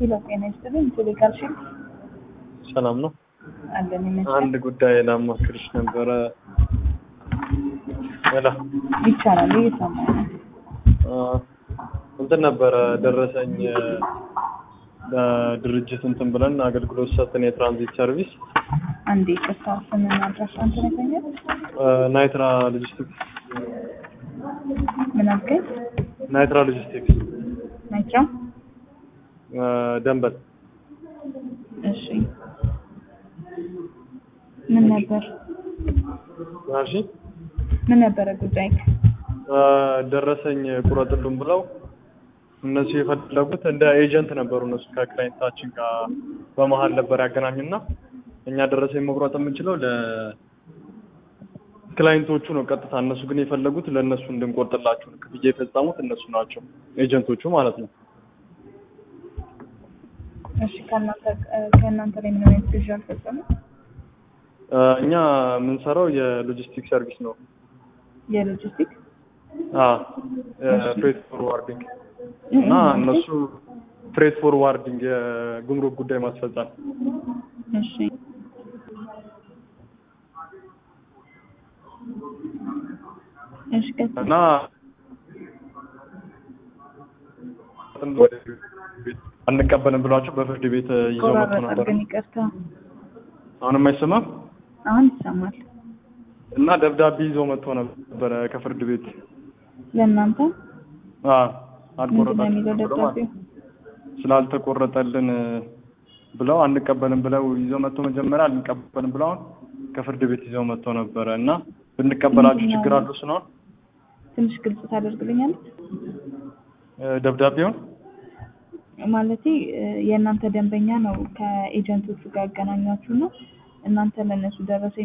ሄሎ ጤና ይስጥልኝ። ቴሌጋር ሺል ሰላም ነው። አለን ይመስላል። አንድ ጉዳይ ላማክርሽ ነበረ። ሄሎ ይቻላል እየሰማሁ ነው። አ፣ እንትን ነበረ ደረሰኝ ለድርጅት እንትን ብለን አገልግሎት ሰጥን የትራንዚት ሰርቪስ አንዴ ቅርታ ስምና አድራሻ እንትን ያገኛል። አ፣ ናይትራ ሎጂስቲክስ ምን አልከኝ? ናይትራ ሎጂስቲክስ ናይትራ አ፣ ደንበል እሺ። ምን ነበር ማርሺ ምን ነበረ ጉዳይ? ደረሰኝ ቁረጥሉን ብለው እነሱ የፈለጉት እንደ ኤጀንት ነበሩ። እነሱ ከክላይንታችን ጋር በመሀል ነበር ያገናኙና እኛ ደረሰኝ መቁረጥ የምንችለው ለክላይንቶቹ ነው ቀጥታ። እነሱ ግን የፈለጉት ለእነሱ እንድንቆርጥላቸው ነው። ክፍያ የፈጸሙት እነሱ ናቸው፣ ኤጀንቶቹ ማለት ነው። እሺ ከእናንተ ከእናንተ ላይ ምን አይነት ግዢ አልፈጸሙም? እኛ የምንሰራው የሎጂስቲክ ሰርቪስ ነው። የሎጂስቲክ ፍሬት ፎርዋርዲንግ እና እነሱ ፍሬት ፎርዋርዲንግ የጉምሩክ ጉዳይ ማስፈጸም እሺ እሺ ቀጥል። እና አንቀበልም ብሏቸው በፍርድ ቤት ይዘው መጥቶ ቆራረጠ ነበር። ግን ይቅርታ። አሁንም አይሰማም አሁን ይሰማል። እና ደብዳቤ ይዘው መጥቶ ነበረ ከፍርድ ቤት ለእናንተ አዎ ምንድን ነው የሚለው አልቆረጣችሁም ብለው ማለት ደብዳቤው? ስላልተቆረጠልን ብለው አንቀበልም ብለው ይዘው መጥቶ መጀመሪያ አንቀበልም ብለው አሁን ከፍርድ ቤት ይዘው መጥቶ ነበረ እና ብንቀበላችሁ ምንድን ነው? ችግር አለው ስለሆነ ትንሽ ግልጽ ታደርግልኛለች? ደብዳቤውን ማለቴ እ፣ የእናንተ ደንበኛ ነው ከኤጀንቶቹ ጋር ያገናኛችሁ ነው እናንተ ለእነሱ ደረሰ